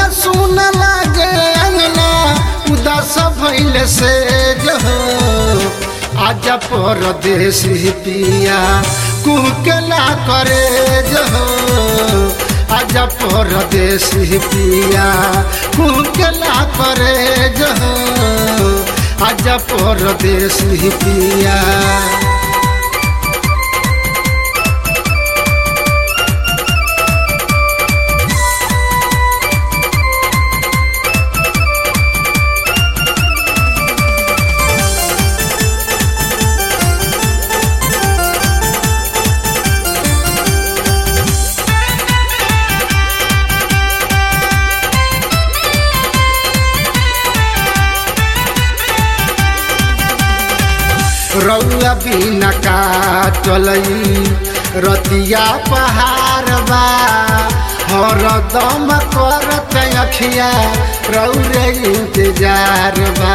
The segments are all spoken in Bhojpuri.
सुन लागे अंगना उदास भइल से जो आज परदेसी पिया कुहकेला करे जो आज परदेसी पिया कुहकेला करे जो आज परदेसी पिया रौआ बिना काटलई रतिया पहाड़ बा हर दम करत अखिया रौरे इंतजार बा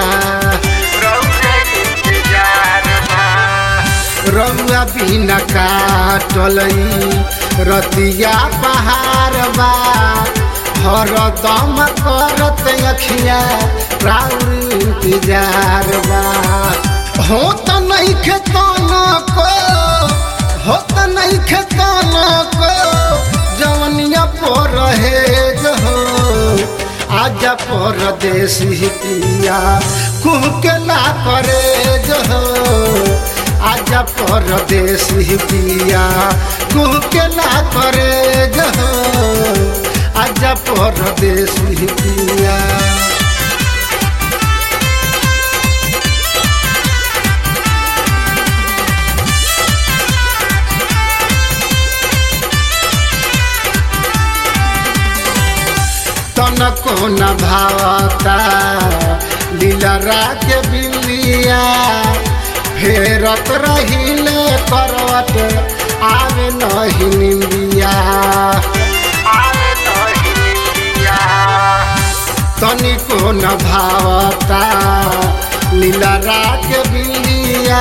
रौआ बिना काटलई रतिया पहाड़ बा हर दम करत अखिया रौर इंतजार बा हो त नहीं खेताना को हो त नहीं खेताना को जवनिया पर रहे हो आजा परदेसी पिया कुहकेला करे जो आजा परदेसी पिया कुहकेला करे जो आजा परदेसी पिया तनको न भावता लीलरा के बिलिया फेरत रहिले करवट आवे नहीं निंदिया तनिको न भावता लीलरा के बिलिया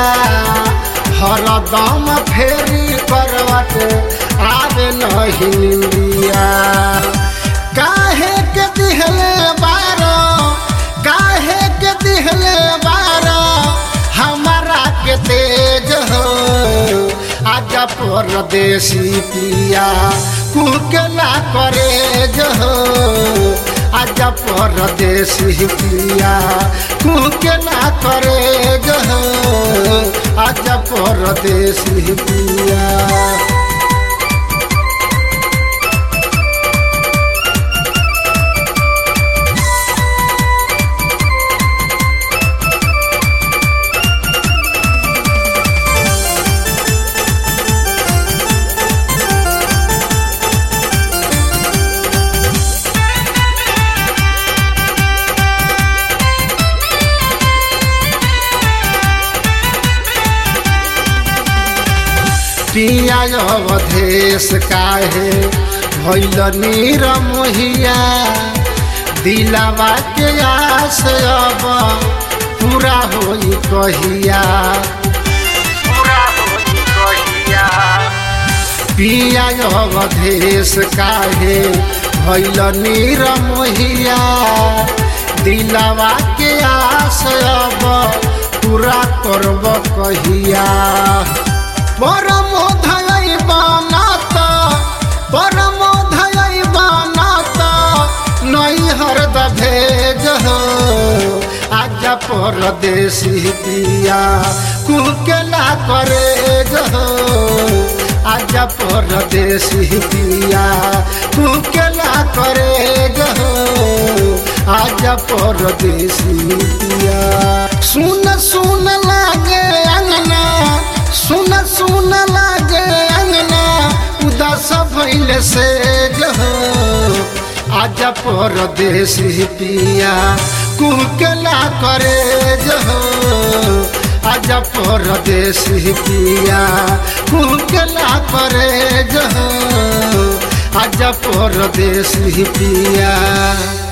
हरदम फेरी करवट आवे नहीं निंदिया काहे के दिहले बारो काहे के दिहले बारो हमारा के तेज हो आजा परदेसी पिया कुकेला करे जो आजा परदेसी पिया कुकेला करे जो आजा परदेसी पिया पिया अवधेश काहे भैल नीर मोहिया दिलावा के आस अब पूरा होई कहिया पिया अवधेश काहे भैल नीर मोहिया दिलावा के आस अब पूरा करब कहिया परम धय बनात परम धय बनात नई हरद भेज हो आज परदेसी पिया कुकेला करे हो आज परदेसी पिया कुकेला करे हो आज परदेसी पिया सुन सुन लागे अंगना सुन सुन लागे अंगना उदास भइल से जो आज परदेसी पिया कुकेला करे जो आज परदेसी पिया कुकेला करे जो आज परदेसी पिया